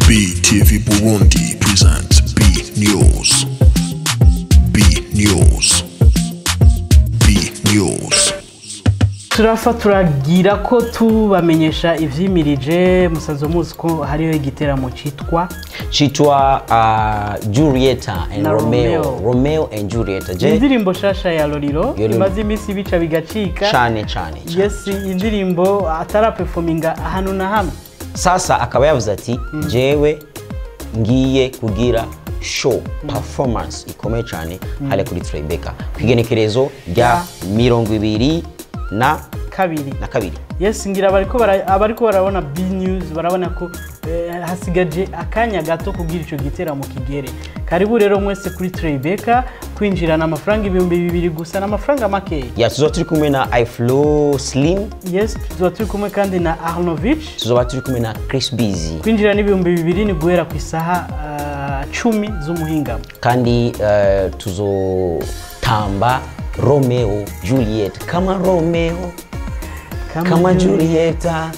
BTV Burundi presents B News. B News. B News. turafa turagira ko tubamenyesha ivyimirije musazo muzi ko hariho igiteramo citwa citwa uh, Julieta and Na Romeo. Romeo. Romeo and Julieta je indirimbo shasha ya loriro Yo, imaze iminsi bica bigacika cane cane cane. yes indirimbo atarapefominga ahantu na hamwe sasa akaba yavuze ati jewe ngiye kugira show performance ikomeye cyane hariya kuri Tribeca ku igenekerezo rya mirongo ibiri na kabiri na kabiri yes ngira abariko bara- abariko barabona b news barabona ko eh, hasigaje akanya gato kugira ico giteramo kigere karibu rero mwese kuri Tribeca kwinjirana amafaranga ibihumbi bibiri gusa n'amafaranga makeya ya tuzoba turi kumwe na iflow slim yes tuzoba turi kumwe kandi na arnovich tuzoba turi kumwe na chris busy kwinjira n'ibihumbi bibiri ni guhera ku isaha ah, cumi z'umuhingamo kandi uh, tuzotamba romeo juliet kama romeo kama julieta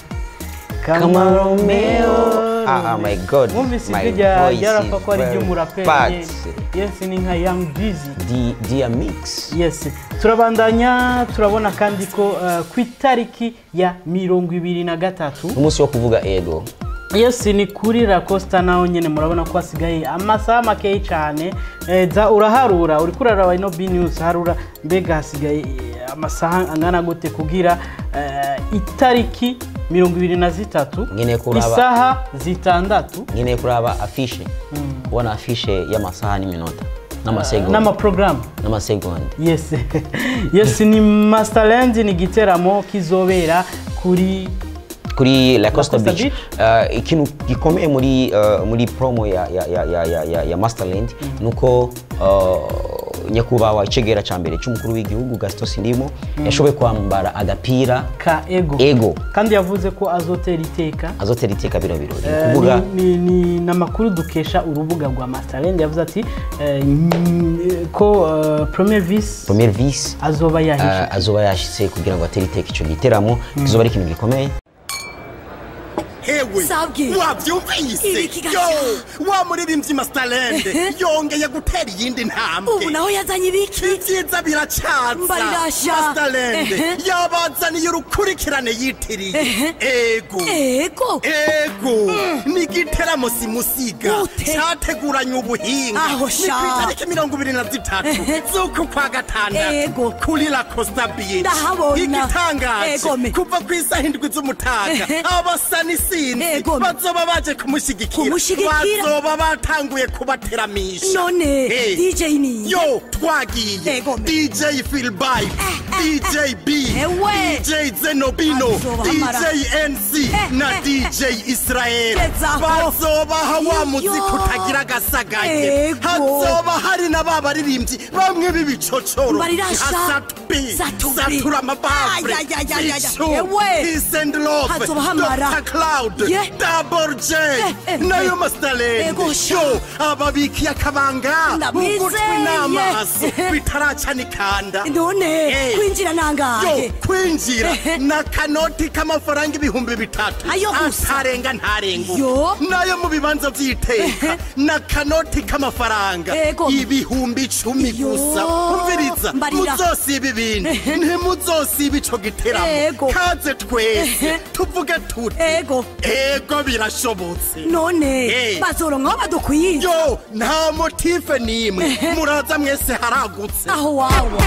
kama romeo ah, ah, my god mwumvise my ijwi rya voice rya rapa is ko ari very iry'umuraperi fat. yes ni nka young Dizzy Di- dia mix yes turabandanya turabona kandi ko ah, ku itariki ya mirongo ibiri na gatatu umunsi wo kuvuga ego yes ni kuri la costa naho nyene murabona ko hasigaye amasaha makeyi cyane Eh, za uraharura uriko uraraba ino b news harura mbega hasigaye eh, amasaha angana gute kugira eh, itariki mirongo ibiri na zitatu Nkeneye kuraba- isaha zitandatu nkeneye kuraba afishe kubona afishe y'amasaha n'iminota n'amasegonda n'amaprogaramu n'amasegonda yes yes ni masterland ni igiteramo kizobera kuri kuri la costa Costa beach Beach? uh, ikintu gikomeye muri uh, muri promo ya, ya, ya, ya, ya, ya, ya masterland nuko uh, nyakubahwa icegera ca mbere c'umukuru w'igihugu gaston sindimo yashoboye kwambara agapira ka ego ego kandi yavuze ko azotera iteka azotera iteka bino birori ni Eh, ukuvuga ni- ni ni- ni amakuru dukesha urubuga rwa masterland yavuze ati eh, mm, ko eh, premier vice premier vice azoba yahishe uh, azoba yashitse kugira ngo atere iteka ico giteramo kizoba ari ikintu gikomeye hewe Sabwe. wabyumvise Ibiki gaca? yo wa muririmbyi masterland yongeye gutera iyindi ntambwe ubu naho yazanye ibiki ibyiza biracaza Mbarirasha. masterland Ehe. yabazaniye urukurikirane yitiriye ego ego ego ni igiteramo simusiga Gute? cyateguranye ubuhinga Aho ni sha. ku itariki mirongo ibiri na zitatu Ehe. z'uku kwa gatandatu Ego. kuri la costa beach Ndahabona. igitangaje Ego me. kuva ku isaha indwi z'umutaga Ehe. abasa n'isinzi Ego me. bazoba baje kumushyigikira Kumushyigikira? bazoba batanguye kubateramisha none Eh. dj ni yo twagiye Ego me. dj philby dj b Ewe. dj zenobino Azoba hamara. dj nc Eh, na eh, dj israel Gezaho. bazobaha wa Iyo. muziki utagira agasagaye Ego. hazoba hari na ba baririmbyi bamwe b'ibicocoro Mbarirasha. nka satubi Satubi. satura amabafure Ay, ay, ay, ay, ay. Icu, Ewe. Peace and love Hazoba hamara. dr cloud Ye. double j eh, nayo eh. masterland Ego, sha. yo ababikiye akabanga mu Ndamwizeye. gutwi n'amaso bitaraca n'ikanda none Eh. kwinjira nangahe yo kwinjira Ehe. na kanoti k'amafaranga ibihumbi bitatu Ayo gusa. atarenga ntarenga Yo. nayo mu bibanza by'iteka na kanoti k'amafaranga Ego. ibihumbi icumi Yo. gusa umviriza Mbarira. muzosiba ibintu Ehe. ntimuzosiba ico giteramo Ego. kaze twese Ehe. tuvuge tuti ego ego birashobotse none Eh. bazoronka badukwiye yo nta motife n'imwe muraza mwese haragutse aho wawa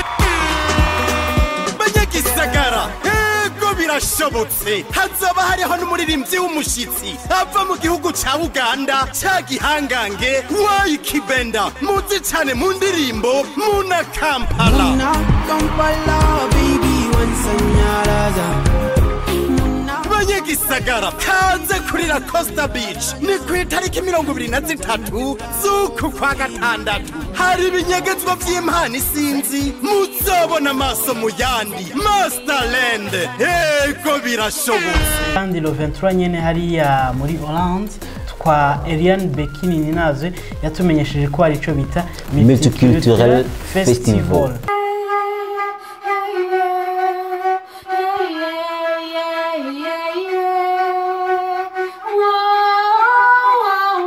banyagisagara ego birashobotse hazoba hariho n'umuririmbyi w'umushitsi ava mu gihugu ca uganda ca gihangange wayi kibenda muzi cane mu ndirimbo muna kampala Muna Kampala, baby, once anyaraza. Muna banyagisagara kaze kuri la costa beach ni ku itariki mirongo ibiri na zitatu z'uku kwa gatandatu hari ibinyegezwa vy'impano isinzi muzobona amaso mu yandi masterland ego birashobotse kandi lo 23 nyene hariya muri Hollande twa Eliane Bekini Ninaze yatumenyesheje ko hari ico bita Multiculturel Festival. Yeah, yeah, yeah. Whoa,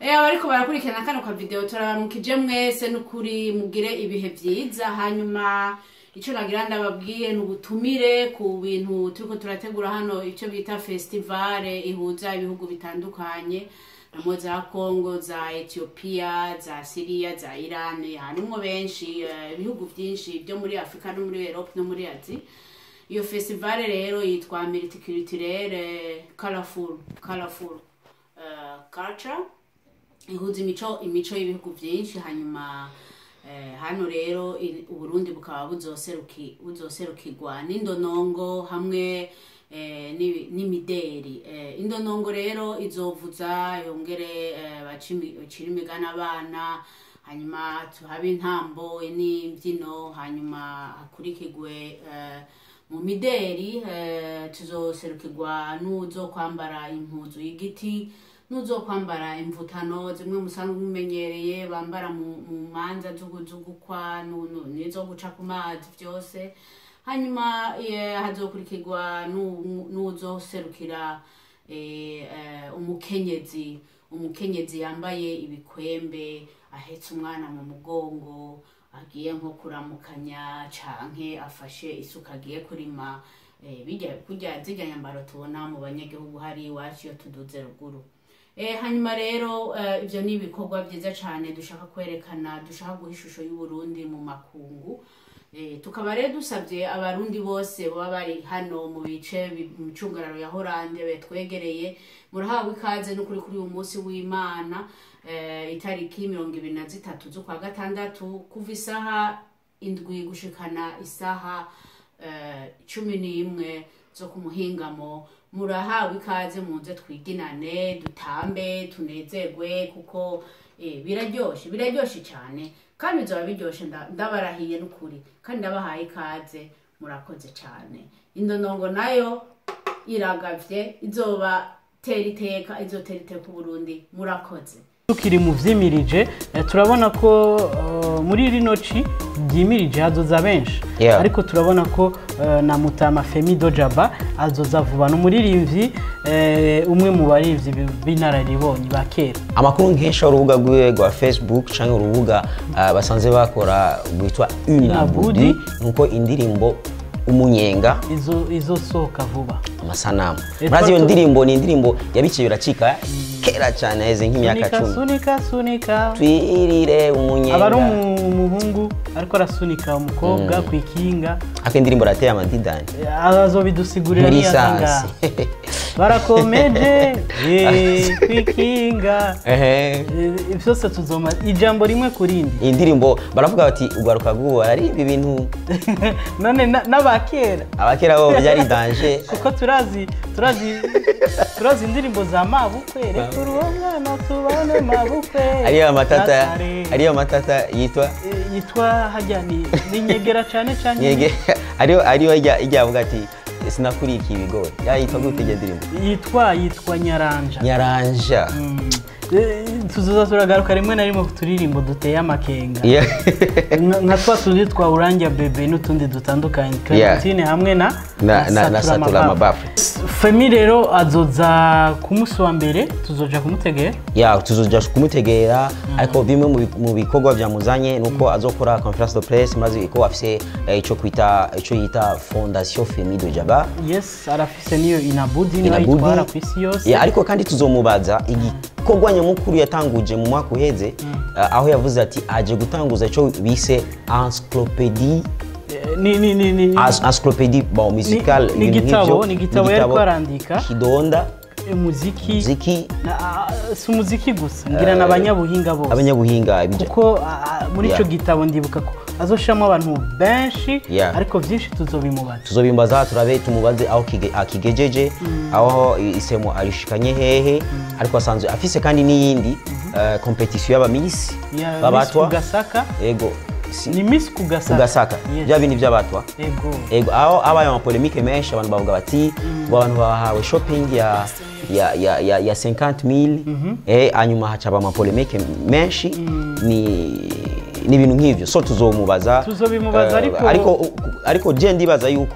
Eh abariko barakurikirana kano ka video turabaramukije mwese n'ukuri mugire ibihe vyiza hanyuma ico nagira ndababwiye ni ubutumire ku bintu turiko turategura hano ico bita festivale ihuza ibihugu bitandukanye namwe za Congo za Ethiopia za Syria za Iran harimwo benshi eh, ibihugu vyinshi byo muri Afrika no muri Europe no muri Asia iyo festivale rero yitwa multiculturelle colorful colorful uh, culture ihuza imico imico y'ibihugu byinshi hanyuma eh, hano rero i- uburundi bukaba buzoseruki buzoserukirwa n'indonongo hamwe eh, n'ibi- n'imideri eh, indonongo rero izovuza yongere eh, bacimi- bacire imigani abana hanyuma tuhabe intambo n'imbyino hanyuma hakurikirwe eh, mu mideri eh, tuzoserukirwa n'uzo kwambara impuzu y'igiti n'uzo kwambara imvutano zimwe musanzwe mumenyereye bambara mu mu manza z'ugu- z'ugukwa nu- nu- n'izo guca ku mazi byose hanyuma eh, hazokurikirwa n'u- n'uzoserukira eh, eh, umukenyezi umukenyezi yambaye ibikwembe ahetse umwana mu mugongo agiye nko kuramukanya canke afashe isuka agiye kurima eh, bijya kurya zirya nyambaro tubona mu banyagihugu hari iwacu iyo tuduze ruguru Eh, hanyuma rero eh, ivyo ni ibikorwa vyiza cane dushaka kwerekana dushaka guha ishusho y'uburundi mu makungu Eh, tukaba rero dusabye abarundi bose baba bari hano mu bice bi- mu micungararo ya horande betwegereye murahawe ikaze n'ukuri kuri uyu munsi w'imana eh, itariki mirongo ibiri na zitatu z'ukwa gatandatu kuva isaha indwi gushikana isaha eh, cumi n'imwe zo ku muhingamo murahawe ikaze muze twiginane dutambe tunezerwe kuko eh, biraryoshe biraryoshe cyane kandi bizaba biryoshe nda- ndabarahiye n'ukuri kandi ndabahaye ikaze murakoze cyane indonongo nayo iragavye izoba tera iteka izotera iteka uburundi murakoze tukiri mu vyimirije eh, turabona ko eh, muri rino ci ryimirije hazoza benshi Yeah. ariko turabona ko eh, na mutama femi dojaba azoza vuba ni umuririmbyi eh, umwe mu baririmbyi b'inararibonye ba kera amakuru nkesha urubuga rwiwe rwa facebook cyangwa urubuga uh, basanzwe bakora rwitwa Unabudi. unabudi nuko indirimbo umunyenga izo izosohoka vuba amasanamu Eh, murazi iyo twatu- ndirimbo ni indirimbo yabiciye biracika kera cyane aheze nk'imyaka sunika cumi sunika sunika twirire aba ari umunyenga umu- umuhungu ariko arasunika umukobwa ku ikinga ako indirimbo rateye amadidani Eh, azobidusigurira muri niyatangaha sansi barakomeje eh, ku ikinga Ehe. Eh, byose tuzoma ijambo rimwe ku rindi iyi ndirimbo baravuga bati ugaruka rw'ubu bararimba ibintu none na- n'abakera abakera bo byari danje kuko turazi turazi turazi indirimbo za mabukwe reka uruwo mwana tubane mabukwe ariyo amatata Gasare. ariyo amatata yitwa Eh, yitwa hajya ni ni nyegera cyane cyane nyege ariyo ariyo ijya ijya avuga ati sinakurikiye ibigori yayitwa gute iyo ndirimbo yitwa yitwa nyaranja nyaranja Mm. Eh, tuzoza turagaruka rimwe na rimwe ku turirimbo duteye amakenga Yeah. nka nka twa tundi twa uranja bebe n'utundi dutandukanye clementine hamwe na na na na satura amabafu femi rero azoza ku munsi wa mbere tuzoja kumutegera ya tuzoja kumutegera ariko bimwe mu bi- mu bikorwa byamuzanye nuko azokora conference de presse maze ko afise eh, ico kwita ico yita fondation femi de jaba yes arafise niyo inabudi niyo Inabudi. ayitwara ku isi yose Ya, ariko kandi tuzomubaza igikorwa nyamukuru yatanguje mu mwaka uheze eh, aho yavuze ati aje gutanguza ico bise encyclopédie Eh, ni ni ni ni As- encyclopédie bon musical ni ibintu igitabo, nk'ivyo. ni igitabo yariko arandika. kidonda umuziki muziki na- ah, si umuziki gusa ngira na abanyabuhinga bose abanyabuhinga ibyo- kuko ah, muri Yeah. ico gitabo ndibuka ko azoshiramo abantu benshi Yeah. ariko vyinshi tuzobimubaza tuzobimbaza turabe tumubaze aho kige- akigejeje aho isemo arishikanye hehe ariko asanzwe afise kandi n'iyindi eh, competition y'abamisi Ya Miss babatwa kugasaka ego si- ni miss kugasaka kugasaka Yes. bya bindi by'abatwa ego ego aho habaye amapolemike menshi abantu bavuga bati ngo abantu bahawe shopping ya ya ya ya, ya 50000 eh hanyuma hacaba amapolemike menshi ni ni ibintu nk'ivyo so tuzomubaza Tuzobimubaza, eh, ariko- ariko ariko je ndibaza yuko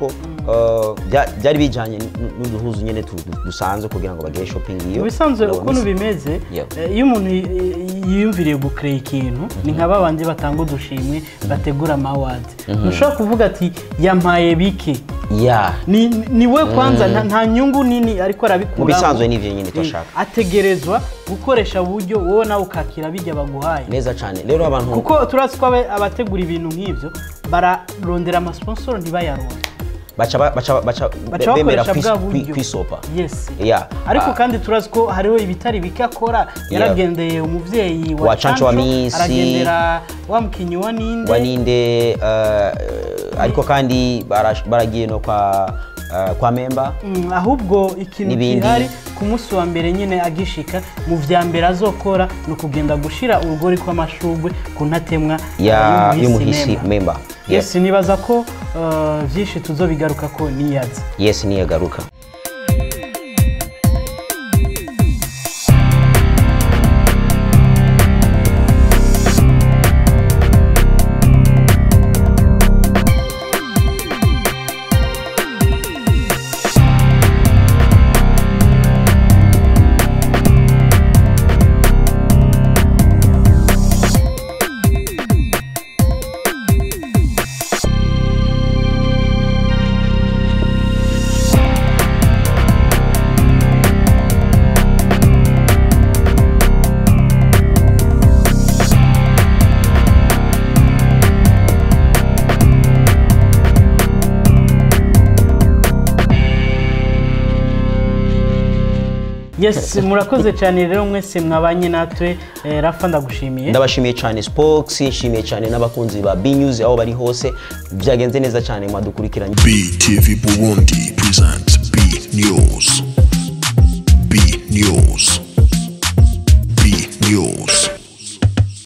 uh, bya- byari bijanye n- n'uduhuzu nyene tu- dusanzwe kugira ngo bagire shopping iyo ubisanzwe Urabona ukuntu isi- bimeze Yeah. eh, iyo umuntu y- y- yiyumviriye gukreye ikintu ni nka babandi batanga udushimwe bategura amawadi ntushobora kuvuga ati yampaye bike yeah ni, ni we kwanza nta, nta nyungu nini ariko arabikuraho Mu bisanzwe nivyo nyene Eh, turashaka. ategerezwa gukoresha uburyo wowe nawe ukakira bijya baguhaye neza cane rero abantu kuko turazi ko abe- abategura ibintu nk'ibyo bararondera amasponsoro ntibayaronde baca ba- baca baca baca bemera bakoresha kwis- bwa kwi- buryo kwisopa yes Yeah. ariko Ah. kandi turazi ko hariho ibitari bike akora yaragendeye umuvyeyi wa Wa Canco wa Misi. aragendera wa mukinyi wa ninde waninde uh, ariko kandi bara- baragiye no kwa uh, kwa memba Mm, ahubwo ikintu N'ibindi. gihari ku munsi wa mbere nyine agishika mu vya mbere azokora ni ukugenda gushira urugori kw'amashurwe ku ntatemwa ya eh, y'umuhisi member. memba yes nibaza ko uh, vyinshi tuzobigaruka ko niyaza yes niyo garuka yes murakoze cyane rero mwese mwabanye natwe eh, rafa ndagushimiye ndabashimiye cyane spox nshimiye cyane n'abakunzi ba b news aho bari hose byagenze neza cyane mwadukurikiranye BTV Burundi presents B News.